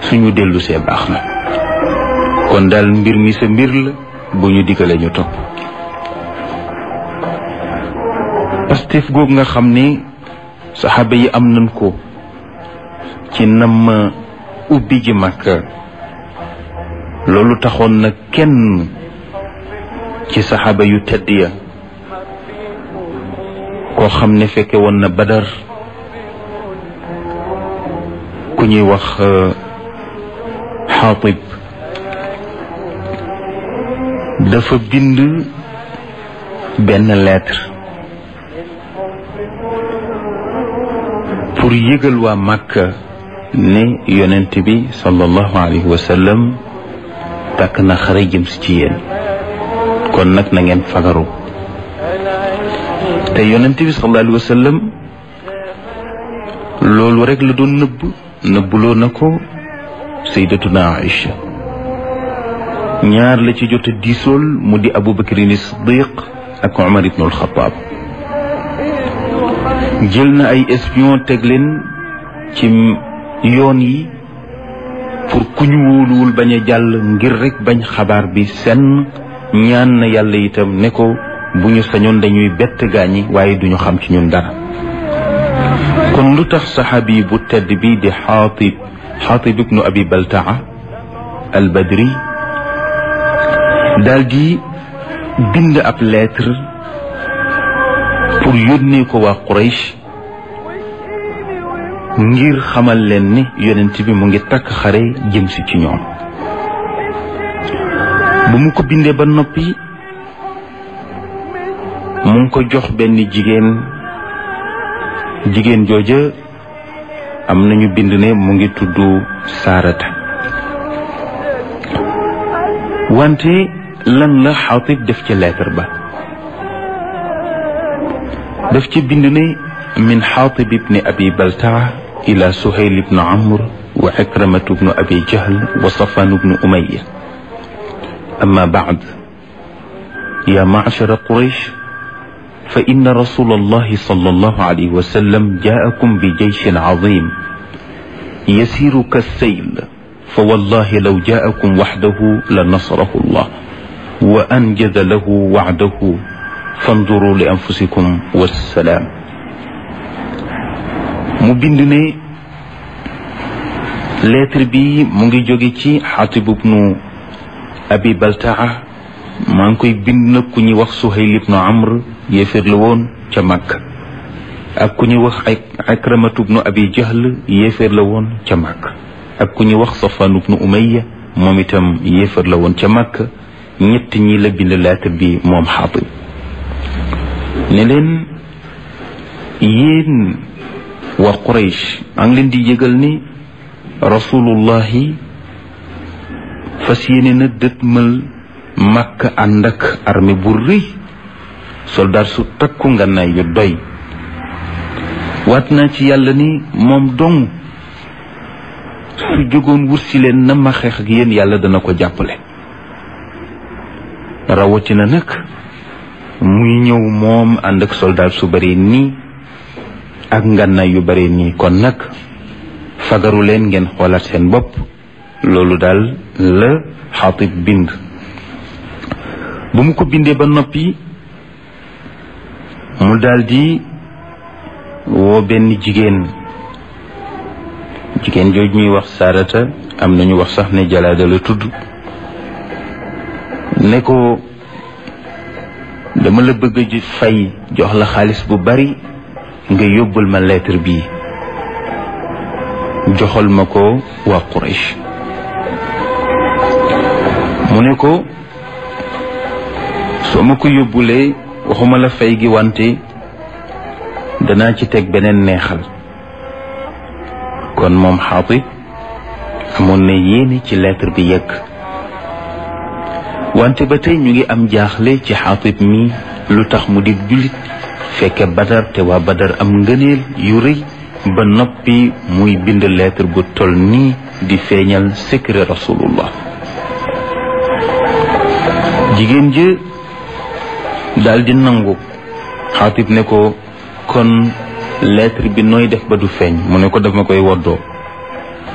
suñu dellu see baax na kon daal mbir mi sa mbir la bu ñu diggalee ñu topp pastef googu nga xam ne saxaaba yi am nañ ko ci nam ubbi ji Makka loolu taxoon na kenn ci saxaaba yu tedd ya koo xam ne fekke woon na Badar ku ñuy wax Xaatib dafa bind benn lettre pour yëgal waa Makka ne yonent bi sallallahu alayhi wa sallam tàkk na xare jëm si ci yéen kon nag na ngeen fagaru te yonent bi sallallahu alayhi wa sallam loolu rek la doon nëbb nëbbuloo na ko sayyidatuna Aïcha ñaar la ci jot a diisool mu di Abu Bakrin Siddiq ak Omar ibn al-Khattab jël na ay espion teg leen ci yoon yi pour ku ñu wóoluwul bañ a jàll ngir rek bañ xabaar bi senn ñaan na yàlla itam ne ko bu ñu sañoon dañuy bett gaañi waaye duñu xam ci ñun dara kon lu tax saxaabi bu tedd bi di xaatib xaatib ibnu abi baltaa al badri daal di bind ab lettre pour yónnee ko waa Quraysh ngir xamal leen ni yonent bi mu ngi takk xare jëm si ci ñoom bu mu ko bindee ba noppi mu ngi ko jox benn jigéen jigéen jooja am nañu bind ne mu ngi tudd Saarata wante lan la Xaatib def ci lettre ba daf ci bind ne min Xaatib ibni abi Baltaa ila Suhayl ibnu Amr wa Ikramatu bnu abi Jahl wa Safaan bnu Umayya amma baad ya macshara Quraysh fa inna rasula allahi sallallahu alayhi wa sallam jaakum bi jeyshin cadim yasiru kassayl fa wallahi law jaakum waxdahu la nasarahu allah wa anjada lahu wacdahu fanduru li anfusikum wassalaam mu bind ne lettre bi mu ngi jóge ci Xaatib ibnu Abi Baltaa maa ngi koy bind nag ku ñuy wax Suhayl ibnu Amr yéeféer la woon ca Makka ak ku ñuy wax ay Akramatu ibnu Abi Jahl yéeféer la woon ca Makka ak ku ñuy wax Safaan ibnu Umayya moom itam yéeféer la woon ca Makka ñett ñi la bind lettre bi moom Xaatib ne leen yéen waa Quraysh a ngi leen di yëgal ni rasulullahi fas yéene na dëtmal Makka ànd ak armée bu rëy soldat su takku ngànnaay yu doy waat naa ci yàlla ni moom dong su jógoon wut si leen na ma xeex ak yéen yàlla dana ko jàppale rawatina nag muy ñëw moom ànd ak soldat su bare nii ak ngànnaay yu bare nii kon nag fagaru leen ngeen xoolaat seen bopp loolu daal la xaatib bind bu mu ko bindee ba noppi mu daldi woo benn jigéen jigéen jooju ñuy wax saarata am nañu wax sax ne jalaada la tudd ne ko dama la bëgg a fay jox la xaalis bu bari nga yóbbul ma lettre bii joxal ma ko waa Quraysh mu ne ko soo ma ko yóbbulee waxuma la fay gi wante danaa ci teg beneen neexal kon moom Xaatib amoon na yéene ci lettre bi yegg wante ba tey ñu ngi am jaaxle ci Xaatib mi lu tax mu di jullit fekke Badar te waa Badar am ngëneel yu rëy ba noppi muy bind lettre bu toll nii di feeñal secret rasulullah jigéen ji daal di nangu xaatib ne ko kon lettre bi nooy def ba du feeñ mu ne ko daf ma koy woddoo